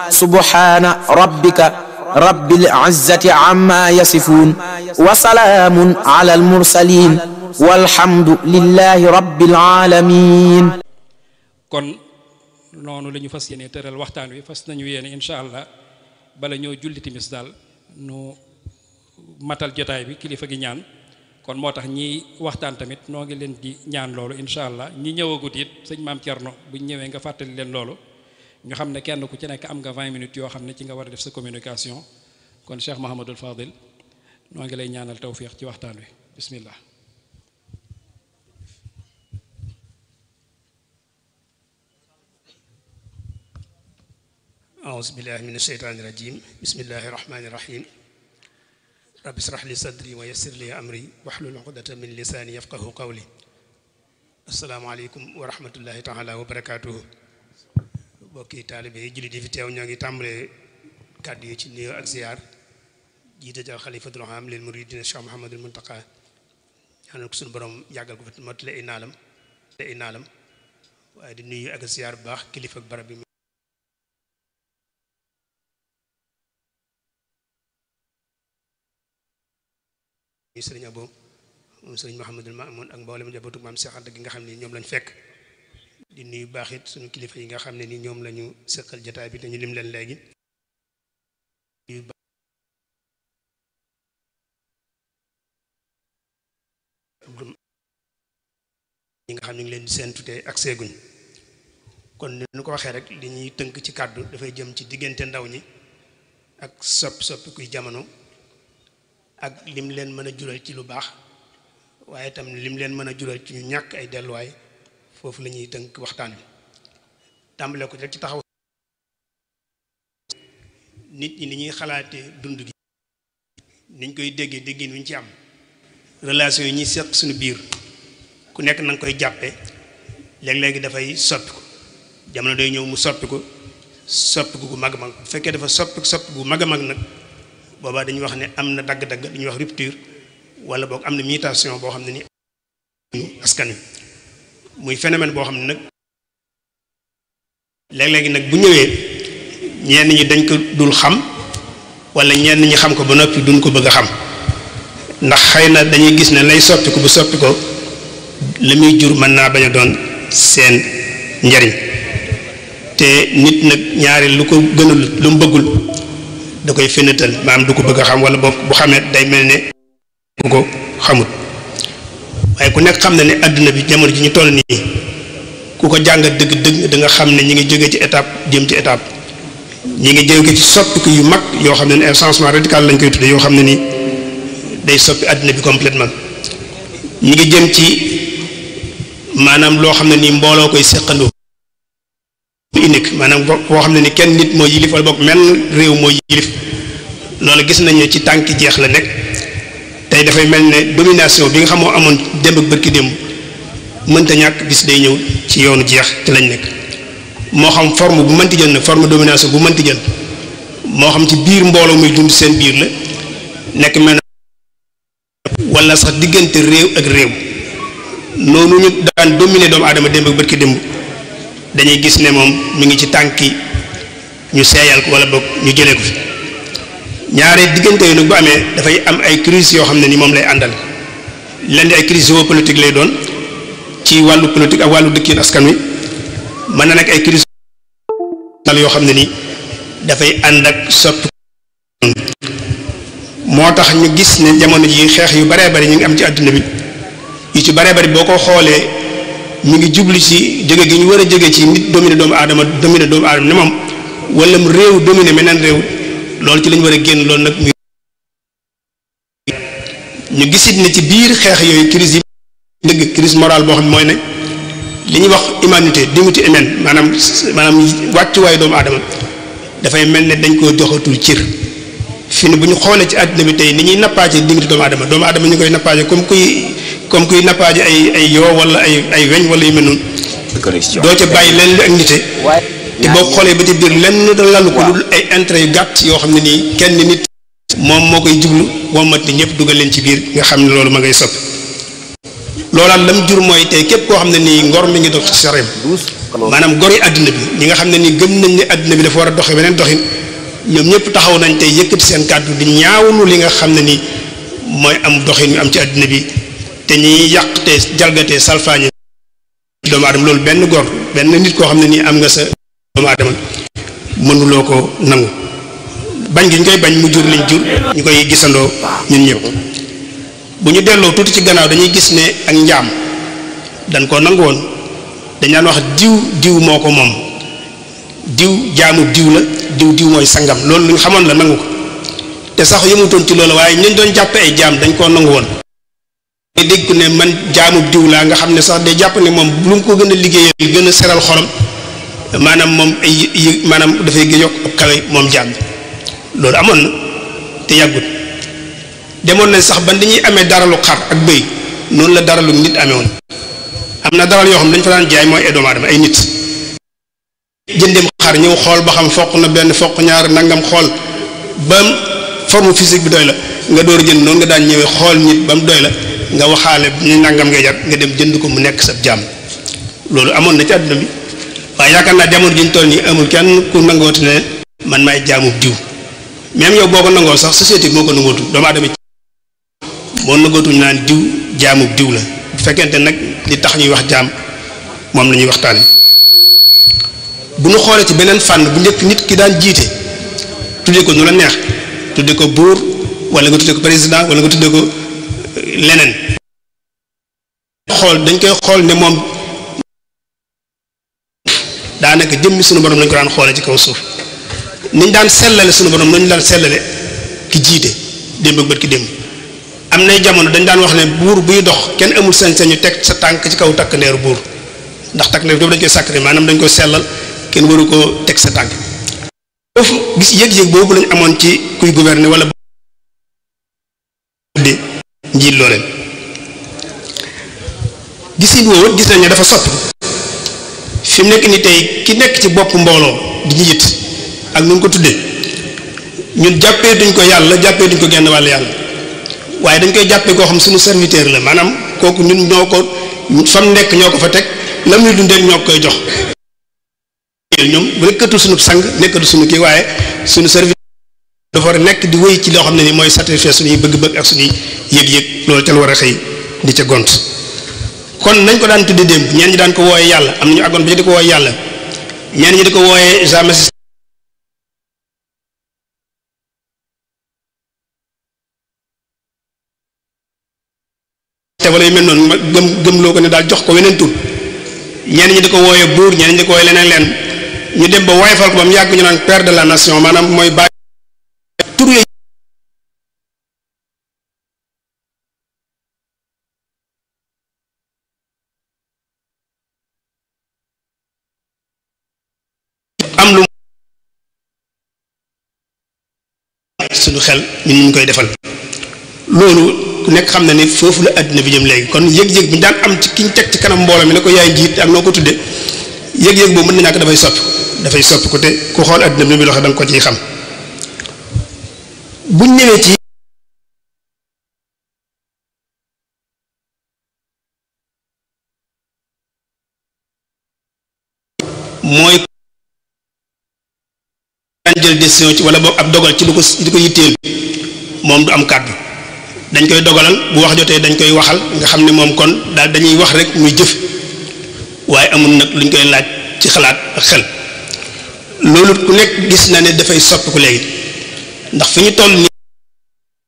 subhaana rabbika rabbil izzati amma yasifuun wa salaamun ala al mursaliin walhamdu lillahi rabbil aalamiin kon noonu la ñu fas yéene tëral waxtaan wi fas nañu yéene incha allah bala ñoo julli timis daal nu matal jotaay bi kilifa gi ñaan kon moo tax ñi waxtaan tamit noo ngi leen di ñaan loolu incha allah ñi ñëwagut it sëñ maam Thierno buñ ñëwee nga fàttali leen loolu ñu xam ne kenn ku ci nekk am nga 20 minutes yoo xam ne ci nga war a def sa communication kon Cheikh Mahamadul Fadil noo ngi lay ñaanal tawfiq ci waxtaan wi bismillah أعوذ بالله من الشيطان الرجيم بسم الله الرحمن الرحيم رب اشرح لي صدري ويسر لي أمري واحلل عقدة من لساني يفقه قولي السلام عليكم ورحمة الله تعالى وبركاته bokki taalibe yi jullit yi fi teew ñoo ngi tàmbalee kàddu yi ci nuyoo ak ziyaar jiite jal xalifatul aam lil muridina Cheikh Mouhamadul Muntaqa ñaanal ko suñu borom yàggal ko fi mottale ay naalam ay naalam waaye di nuyu ak ziyaar bu baax kilifa ak barab bi ñu sëriñ Abo moom sëriñ Mouhamadul Mamoun ak mboolem njabootu maam Cheikh Anta gi nga xam ne ñoom lañ fekk di nuyu baax it suñu kilifa yi nga xam ne ni ñoom la ñu sëqal jataay bi te ñu lim leen léegi ñi nga xam ne ngi leen di seen tutee ak seeguñ kon ni ñu ko waxee rek li ñuy tënk ci kàddu dafay jëm ci diggante ndaw ñi ak soppi soppi kuy jamono ak lim leen mën a jural ci lu baax waaye itam lim leen mën a jural ci ñu ñàkk ay delluwaay foofu la ñuy tënk waxtaan wi tàmbale ko rek ci taxaw nit ñi ni ñuy xalaatee dund gi niñ koy déggee déggin wi ñu ci am relation yi ñuy seq suñu biir ku nekk na nga koy jàppe léeg-léegi dafay soppi ko jamono day ñëw mu soppi ko soppi gu mag a mag bu fekkee dafa soppi soppi gu mag a mag nag boobaa dañuy wax ne am na dagg-dagg dañuy wax rupture wala boog am na mutation boo xam ne ni askan wi muy phénomène boo xam ne nag léeg-léegi nag bu ñëwee ñenn ñi dañ ko dul xam wala ñenn ñi xam ko ba noppi duñ ko bëgg a xam ndax xëy na dañuy gis ne lay soppi ko bu soppi ko la muy jur mën naa bañ a doon seen njariñ te nit nag ñaari lu ko gënul lu mu bëggul da koy fenatal maanaam du ko bëgg a xam wala boog bu xamee day mel ne bu ko xamut waaye ku nekk xam na ne àdduna bi jamono ji ñu toll nii ku ko jàngat dëgg dëgg da nga xam ne ñi ngi jóge ci étape jëm ci étape ñi ngi jóge ci soppiku yu mag yoo xam ne ne un changement radical lañ koy tudde yoo xam ne nii day soppi àdduna bi complètement ñi ngi jëm ci maanaam loo xam ne nii mbooloo koy seqandoo unique maanaam boo xam ne ni kenn nit moo yilif wala boog menn réew moo yilif loolu gis nañu ci tànki jeex la nekk tey dafay mel ne domination bi nga xam moo amoon démb ak bërki démb mënta ñàkk bis day ñëw ci yoonu jeex ci lañ nekk moo xam forme bu mënti jël nag forme domination bu mënti jël moo xam ci biir mbooloo muy dund seen biir la nekk mel na wala sax diggante réew ak réew noonu ñu daan dominer doomu aadama démb ak bërki démb dañuy gis ne moom mi ngi ci tànki ñu seeyal ko wala boog ñu jëlee ko fi ñaare diggante yi nag bu amee dafay am ay crise yoo xam ne ni moom lay àndal leen di ay crise géopolitique lay doon ci wàllu politique ak wàllu dëkkin askan wi mën na nekk ay crise yoo xam ne ni dafay ànd ak soppi moo tax ñu gis ne jamono ji xeex yu baree bari ñu ngi am ci àdduna bi yu ci baree bari boo ko xoolee mi ngi jublu ci jóge gi ñu war a jóge ci nit dominer doomu aadama dominer doomu aadama ne moom wala mu réew dominer meneen réew loolu ci lañu war a génn loolu nag muy ñu gisit ne ci biir xeex yooyu crise yi dëgg crise morale boo xam ne mooy ne li ñuy wax humanité dignité humaine maanaam maanaam wàccuwaayu doomu aadama dafay mel ne dañ koo joxatul cër fi ne bu ñu xoolee ci àddina bi tey ni ñuy nappaaje dignité doomu aadama doomu aadama ñu koy nappaaje comme kuy comme kuy nappaaje ay ay yoo wala ay ay weñ wala yu mel noonu doo ca bàyyi leen lu ak nite te boo xoolee ba ci biir lenn da lalu ko dul ay intérêt yu gàtt yoo xam ne nii kenn nit moom moo koy jublu wommat ni ñëpp dugal leen ci biir nga xam ne loolu ma ngay soppi loolaat lam jur mooy tey képp koo xam ne nii ngor mi ngi dox ci sa réew maanaam gori àdduna bi ñi nga xam ne ni gëm nañ ne àdduna bi dafa war a doxe beneen doxin ñoom ñëpp taxaw nañ tey yëkkati seen kàddu di ñaawlu li nga xam ne ni mooy am doxin yu am ci àdduna bi te ñiy yàq te jalgatee salfaañe doomu aadama loolu benn góor benn nit koo xam ne nii am nga sa doomu aadama mënuloo ko nangu bañ gi ñu koy bañ mu jur liñ jur ñu koy gisandoo ñun ñëpp bu ñu delloo tuuti ci gannaaw dañuy gis ne ak njaam dañ koo nangu woon dañ daan wax diw diw moo ko moom diw jaamu diw la diw diw mooy sangam loolu lu ñu xamoon la nangu ko te sax yëmutoon ci loolu waaye ñu doon jàppe ay jaam dañ koo nangu woon nga dégg ko ne man jaamu diw laa nga xam ne sax day jàpp ne moom lu mu ko gën a liggéeyal gën a seral xolam maanaam moom ay yë maanaam dafay gën yokk ab kawe moom jaam bi loolu amoon na te yàggut demoon nañ sax ban dañuy amee daralu xar ak bëy noonu la daralu nit amee woon am na daral yoo xam dañ fa daan jaay mooy ay doomu aadama ay nit jëndeem xar ñëw xool ba xam foq na benn foq ñaar nangam xool ba forme physique bi doy la nga door a jënd noonu nga daan ñëwee xool nit ba mu doy la nga waxaale ñu nangam ngay jar nga dem jënd ko mu nekk sa jaam loolu amoon na ci àdduna bi waaye yaakaar naa jamono ji ñu toll nii amul kenn ku nangooti ne man maay jaamu diw même yow boo ko nangoo sax société bi moo ko nangootu doomu aadama moo nangootuñu naan diw jaamu diw la bu fekkente nag li tax ñuy wax jaam moom la ñuy waxtaane bu ñu xoolee ci beneen fànn bu njëkk nit ki daan jiite tuddee ko nu la neex tuddee ko buur wala nga tuddee ko président wala nga tuddee ko leneen xool dañ koy xool ne moom daanaka jëmmi sunu borom lañ ko daan xoolee ci kaw suuf niñ daan sellale sunu borom nañu daan sellale ki jiite démb ak bët ki démb am nay jamono dañ daan wax ne buur buy dox kenn amul sañ-sañu teg sa tànk ci kaw takk ndeeru buur ndax takk ndeer boobu dañ koy sàkkari maanaam dañ koy sellal kenn waru koo teg sa tànk foofu gis yëg-yëg boobu lañ amoon ci kuy gouverner wala de njiit loo leen gisin woowu gis nañ ne dafa soppi fi mu nekk ni tey ki nekk ci bopp mbooloo di njiit ak nu ko tuddee ñun jàppee duñ ko yàlla jàppee duñ ko genn wàll yàlla waaye dañ koy jàppee koo xam suñu serviteur la maanaam kooku ñun ñoo ko fam nekk ñoo ko fa teg lam ñu dundee ñoo koy jox ñoom nekkatul suñu sang nekkatul suñu kii waaye suñu serviteur dafa war a nekk di wéy ci loo xam ne ni mooy satisfaire suñuy bëgg-bëgg ak suñuy yëg-yëg loolu ca la war a xëy di ca gont kon nañ ko daan tudde démb ñeen ñi daan ko wooyee yàlla am na ñu àggoon ba di ko wooyee yàlla ñeen ñi di ko wooyee jamais te wala yu mel noonu ma gëm gëm loo ko ne daal jox ko weneen tur ñeen ñi di ko wooyee buur ñeen ñi di ko wooyee leneen leen ñu dem ba woyfal ko ba mu yàgg ñu naan père de la nation maanaam mooy bàyyi tur yooyu am lu suñu xel ñun ñu koy defal loolu ku nekk xam na ni foofu la àddina bi jëm léegi kon yëg-yëg bi daan am ci ki ñu teg ci kanam mbooloo mi ne ko yaay njiit ak noo ko tudde yëg-yëg boobu mën na ñàkk dafay soppi dafay soppi ko te ku xool àddina bi ni muy doxee da nga ko ciy xam buñ ñëwee ci mooy daan jël décision ci wala boog ab dogal ci lu ko li ko yitteel moom du am kàddu dañ koy dogalal bu wax jotee dañ koy waxal nga xam ne moom kon daal dañuy wax rek muy jëf waaye amul nag luñ koy laaj ci xalaat ak xel loolu ku nekk gis na ne dafay soppiku léegi ndax fi ñu toll nii